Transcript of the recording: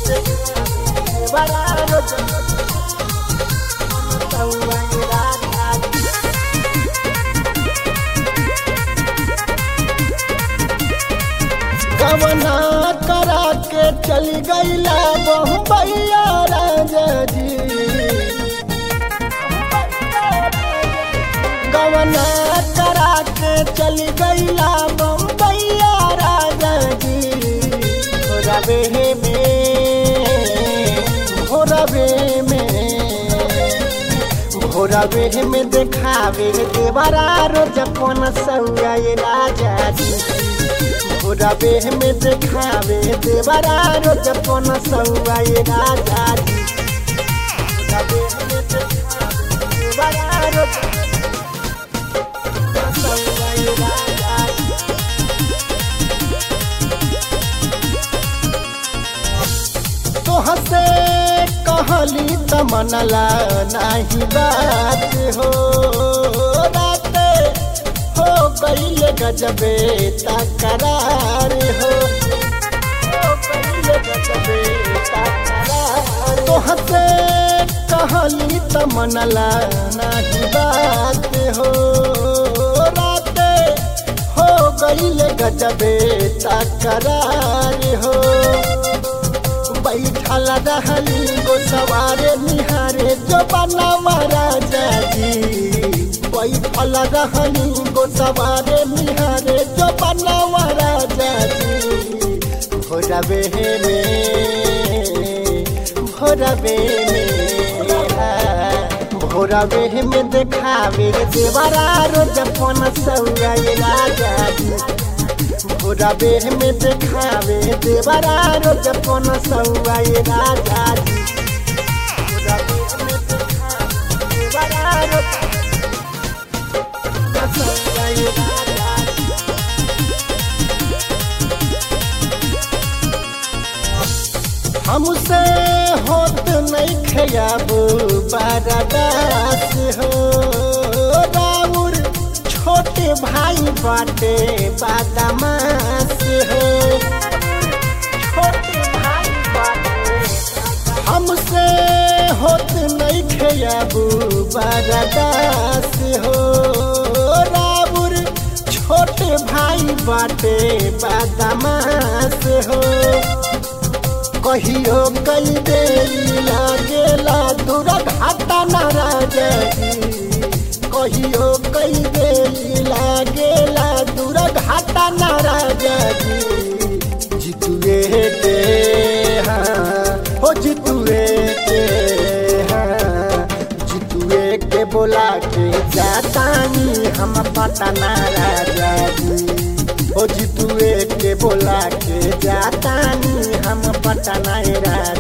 देवरा रोज सौआ राजा जी कवना करा के चल गईला बम्बैया राजा जी कवना करा के चल गईला बम्बैया राजा जी रवे में भोरवे में भोरवे में देखावे देवरा रोज पन सौआ राजा जी रबे में देखावे देवरा रोज पन सौआ राजा जी रबे में देखावे देवरा रोज पन सौआ राजा जी तोहसे कहली त मनला नाही बात हो रात हो गईल गजबे तकरार हो हो गईल गजबे तकरार तोहसे कहली त मनला नाही बात हो रात हो गईल गजबे तकरार हो बैठल रहली गो सवारे निहारे जो बना महाराजा जी बैठल रहली गो सवारे निहारे जो बना महाराजा जी भोरबे में भोरबे में भोरबे में देखावे देवरा रोज पन सौआ राजा जी रबे में देखावे देवरा रोज पन सौआ राजा जी रबे में देखावे देवरा रोज पन सौआ राजा जी हमसे होत नहीं खयाब बारादास हो राउर छोटे भाई बाटे बादामास हो छोटे भाई बाटे हमसे होत नहीं खयाबू बारादास हो राउर छोटे भाई बाटे बादामास हो कहियो कई दे लागेला दूर घाटा नाराजा कहियो कई दे लागेला दूर घाटा नाराजा जितुए के हाँ हो जितुए के हाँ जितुए के बोला के जातानी हम पटना राजा जी ओ जितुए के बोला के जातानी हम पटना राजा